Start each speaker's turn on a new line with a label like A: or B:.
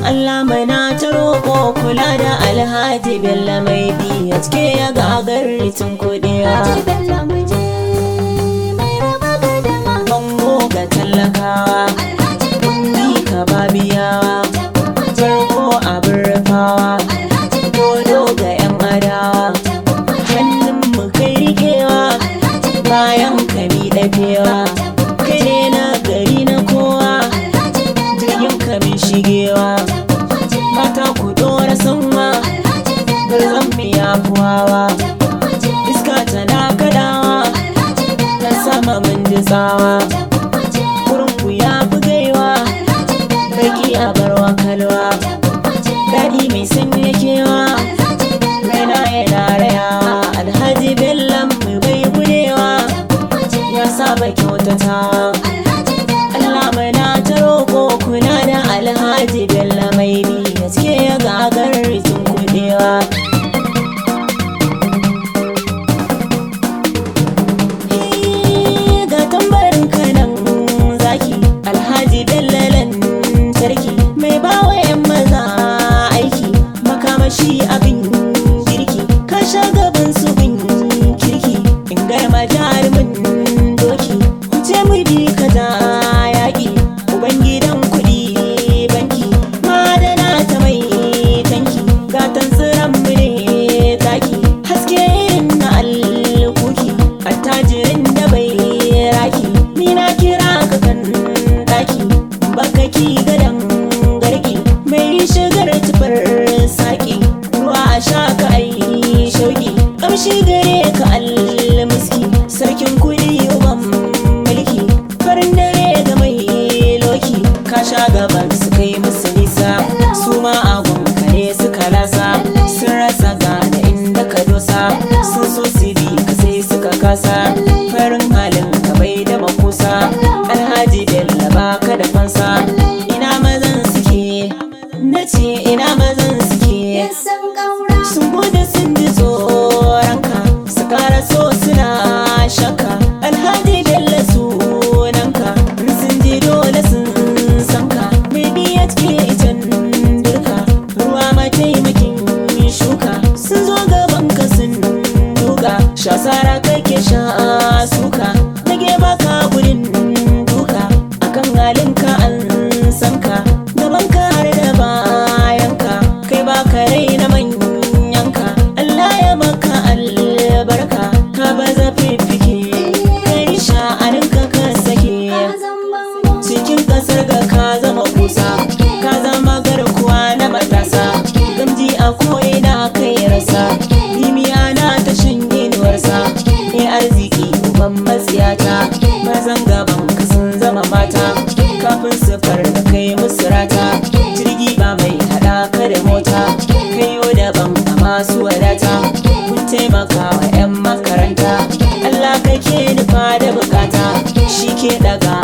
A: Allah mana ta roƙo kula da alhaji bello mai biya cike ya gagar ritin kuɗiya
B: Bello muje mai raba gadama
A: bango ga tallakawa
B: Alhaji
A: kundi ka babiyawa
B: Bello muje
A: farko abin rufawa
B: Alhaji
A: dodo ga yan adawa hannun mu kai rikewa
B: Alhaji
A: bayan ka mi dafewa kai ne na gari na kowa
B: Alhaji
A: jirgin ka min shigewa mata ku dora sanwa garzan mu ya fuwawa iska tana kadawa ta sama mun ji tsawa wurin ku ya fi gaiwa baki a barwa kalwa daɗi mai sanya kewa raina yana rayawa alhaji bellan mu bai gudewa ya saba kyautatawa Allah mana ta roƙo kuna da alhaji bello mai bi gaske ya gagar rikin kudewa Eh, ga tambarin kanan zaki alhaji bello lantarki mai bawa 'yan maza aiki makamashi abin girki ka sha gaban su bin kirki in garma jarumin doki ce mu bi ka da yaƙi ubangidan kuɗi banki madana ta mai tanki gatan tsiran mu ne taki haske irin na alkuki attajirin da bai raki ni na kira ka kan daki baka ki gadan garki mai shigar tufar saki ruwa a sha ka ai shauki kamshi gare ka almuski sarkin kuɗi uban mulki farin dare ga mai loki ka sha gaban su kai musu nisa su ma agun kare suka lasa sun rasa gane inda ka dosa sun so su bi ka sai suka kasa farin halin ka bai da makusa alhaji bello baka da fansa ina mazan suke na ce ina mazan suke
B: San ƙaura
A: sun gudu sun ji tsoronka su kara so suna shakka alhaji bello sunanka in sun ji dole sun sanka baby ya cike itan dirka ruwa mataimakin shuka sun zo gaban ka sun duka shasara kake sha suka nage baka gudun duka akan halinka an sanka gaban ka har da bayanka kai baka raina manyanka Allah ya maka albarka ka baza fifike kai sha'aninka ka sake
B: Azan bango
A: cikin kasar ga ka zama kusa ka zama garkuwa na matasa gamji a ko'ina kai rasa limiya na ta shanye inuwarsa ne arziki uban matsiyata mazan gaban ka sun zama mata kafin su da kai musu rata jirgi ba mai hada ka da mota kayo daban a masu wadata kun taimaka wa 'yan makaranta Allah kake nufa da bukata shi ke daga